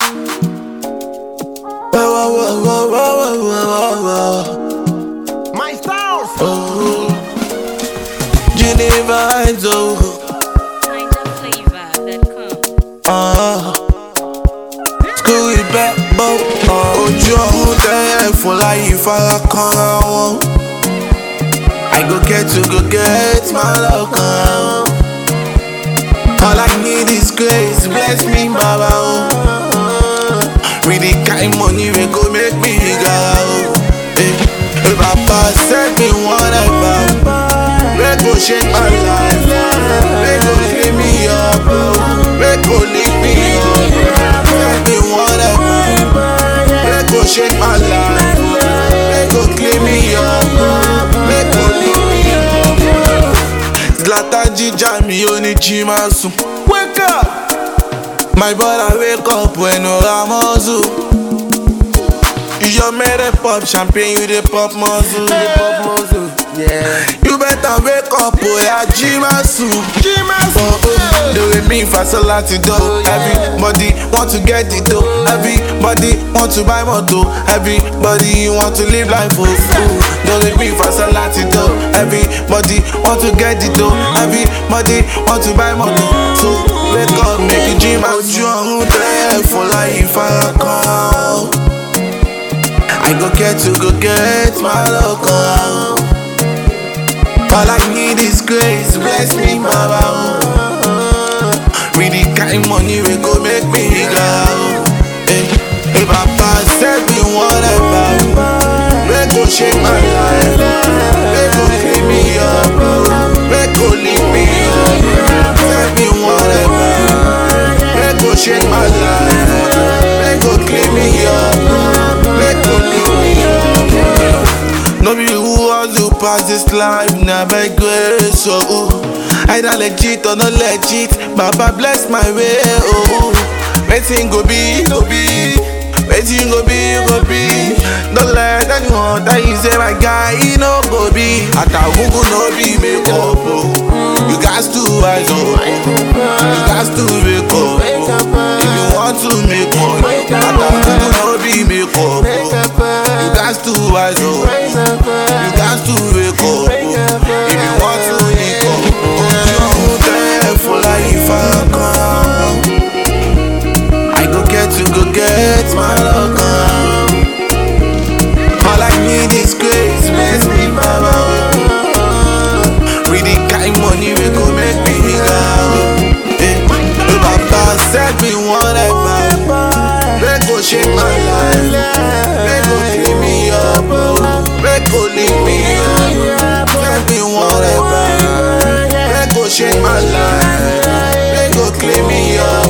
Whoa, whoa, whoa, whoa, whoa, whoa, whoa. My stars. Oh, Geneva, oh, Kind of flavor that comes. uh, school with backbone. Uh, ojú ọ̀run tẹ́yẹ̀ fún láyé ìfarakànra wọn. I go get to go get my love kan. All I need is grace, bless me, Baba. Oh. With the kind money we go make me gara. Oh. Eh, eh, Baba send me one ever. Make go shake my life. Make go clean me up. oh. Make go lift me up. Send me one ever. Make go shake my life. Make go clean me up. Make go lift me up. Zlatan jíjà mi ò ní jí máa sùn. Wake up! My brother wake up when no ramozu. You your mere pop champagne, you dey pop muzzle. Pop muzzle. Yeah. You better wake up, oh yeah, Jimasu. Jimasu. Oh, oh. The way me fast a lot to do. Everybody want to get it though. Everybody want to buy moto. Everybody want to live life oh. oh. The way me fast a lot to do. Everybody want to get it though. Everybody want to buy moto. So wake up, make you Jimasu. Ojú ọ̀run tẹ́ fún láyé ìfarakàn. I go get to go get my local. All I need is grace, bless me, Baba. oh. With the kind money we go make me go. Hey, hey, Papa send me whatever. Make go shake my life. Make go clean me up. Make go lift me up. Send me whatever. Make go shake my life. Make go clean me up. Make go lift me up. No be who hustle pass this life, na by grace, so ooh. Either legit or not legit, Baba bless my way, oh. Wetin go be, go be. Wetin go be, go be. Don't let anyone tell you say my guy, he no go be. Atagungu no be make up, oh. You got to rise up, you got to wake up. oh. If you want to make money, Atagungu no be make up, oh. You got to rise up. You got to wake up. If you want to wake up, ojú ọ̀run tẹ́ fún láyé ìfarakàn. I go get to go get my love kan. All I need is grace, bless me, Baba. With the kind money we go make me go. Eh, eh, Baba send me one ever. Make go shake my life. Make go clean me up. Make go lift me up. Send me one ever. Make go shake my life. Make go clean me up.